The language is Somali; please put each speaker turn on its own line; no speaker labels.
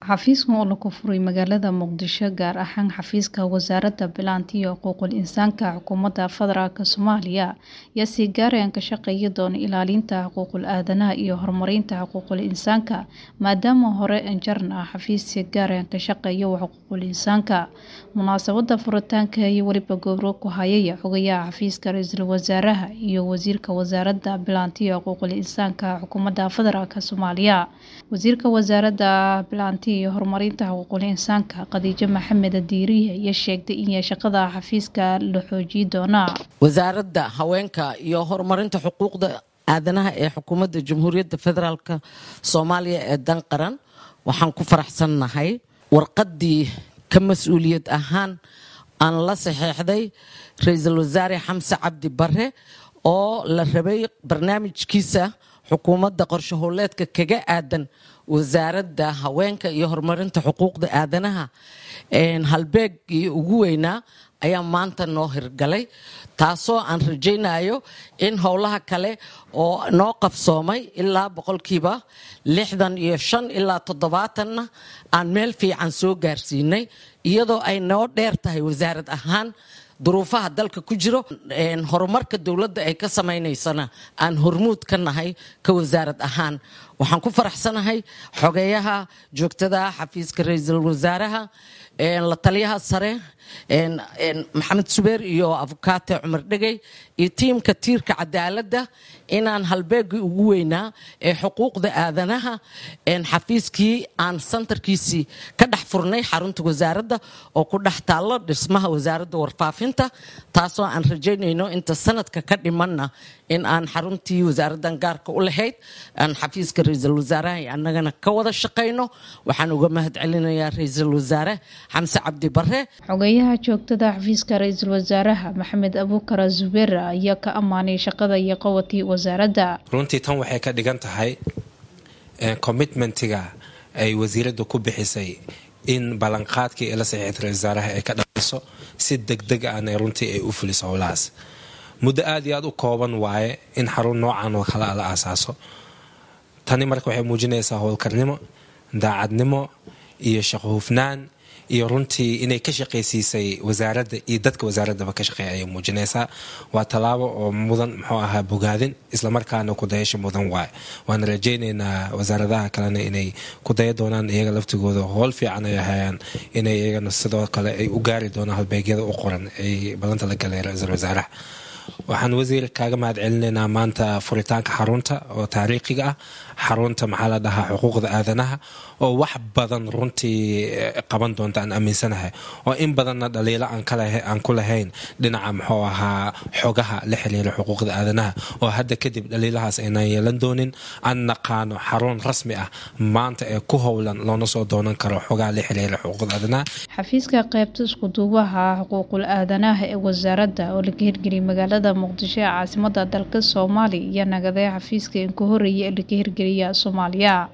Xafiiskan oo laga furay magaalada Muqdisho gaar ahaan xafiiska Wasaaradda Bilaanta iyo Xuquuqul Insaanka Xukuumadda Federaalk Soomaaliya ayaa si gaar ah ka shaqeyn doona ilaalinta xuquuqul aadanaha iyo horumarinta xuquuqul insaanka maadaama hore jirna xafiis si gaar ah ka shaqeeya xuquuqul insaanka munaasabada furitaanka iyo weliba gobro ku hayay xogayaha xafiiska ra-iisul wasaaraha iyo wasiirka wasaaradda bilaanta iyo xuquuqul insaanka xukuumadda federaalk Soomaaliya wasiirka wasaaradda bilaanta iyo horumarinta xuquuqul insaanka Khadiijo Maxamed Diiriye ayaa sheegtay in shaqada xafiiska la xoojin doono
wasaaradda haweenka iyo horumarinta xuquuqda aadanaha ee xukuumadda jamhuuriyadda federaalk soomaaliya ee dan qaran waxaan ku faraxsannahay warqaddii ka mas-uuliyad ahaan aan la saxeexday ra-iisul wasaare xamse cabdi bare oo la rabay barnaamijkiisa xukuumadda qorshe howleedka kaga aadan wasaaradda haweenka iyo horumarinta xuquuqda aadanaha halbeegii ugu weynaa ayaa maanta noo hirgalay taasoo aan rajaynayo in howlaha kale oo noo qabsoomay ilaa boqolkiiba lixdan iyo shan ilaa toddobaatanna aan meel fiican soo gaarsiinay iyadoo ay noo dheer tahay wasaarad ahaan duruufaha dalka ku jiro horumarka dowladda ay ka samaynaysana aan hormuud ka nahay ka wasaarad ahaan waxaan ku faraxsanahay xogeeyaha joogtada xafiiska ra-iisul wasaaraha la taliyaha sare maxamed subeer iyo afukaate cumar dhegey iyo tiimka tiirka cadaaladda inaan halbeegii ugu weynaa ee xuquuqda aadanaha xafiiskii aan santarkiisii ka dhex furnay xarunta wasaaradda oo ku dhex taallo dhismaha wasaaradda warfaafinta taasoo aan rajaynayno inta sanadka ka dhimanna in aan xaruntii wasaaraddan gaarka u lahayd aan xafiiska ra-iisul wasaaraha annagana ka wada shaqayno waxaan uga mahad celinayaa ra-iisul wasaare xamse cabdi bare
xogeeyaha joogtada xafiiska ra-iisul wasaaraha maxamed abuukar zubeer ayaa ka ammaanay shaqada iyo qawatii wasaaradda
runtii tan waxay ka dhigan tahay commitmentiga ay wasiiradda ku bixisay in ballanqaadkii ee la saxiixda ra-isul wasaaraha ay ka dhaliso si degdeg ahna runtii ay u fuliso howlahaas muddo aada iyo aada u kooban waaye in xarun noocan oo kale a la aasaaso tani marka waxay muujinaysaa howlkarnimo daacadnimo iyo shaqo hufnaan iyo runtii inay ka shaqaysiisay wasaaradda iyo dadka wasaaraddaba ka shaqeeya ayay muujinaysaa waa tallaabo oo mudan muxuu ahaa bogaadin islamarkaana kudayasha mudan waaye waana rajaynaynaa wasaaradaha kalena inay kudaya doonaan iyaga laftigooda howl fiican ay hayaan inay iyagana sidoo kale ay u gaari doonaan halbeegyada u qoran ay ballanta la galay ra-iisul wasaaraha waxaan wasiir kaaga mahad celinaynaa maanta furitaanka xarunta oo taariikhiga ah xarunta maxaa la dhahaa xuquuqda aadanaha oo wax badan runtii qaban doonta aan aaminsanahay oo in badanna dhaliilo aan ku lahayn dhinaca muxuu ahaa xogaha la xiriira xuquuqda aadanaha oo hadda kadib dhaliilahaas aynaan yeelan doonin aan naqaano xarun rasmi ah maanta ee ku howlan loona soo doonan karo xogaha la xiriira xuquuqda aadanaha
xafiiska qaybta iskuduubaha xuquuqul aadanaha ee wasaaradda oo laga hirgeliyay magaalada muqdisho ee caasimada dalka soomaaliya iyo nagaday xafiiska in ku horeeyay ee laga hirgeliya soomaaliya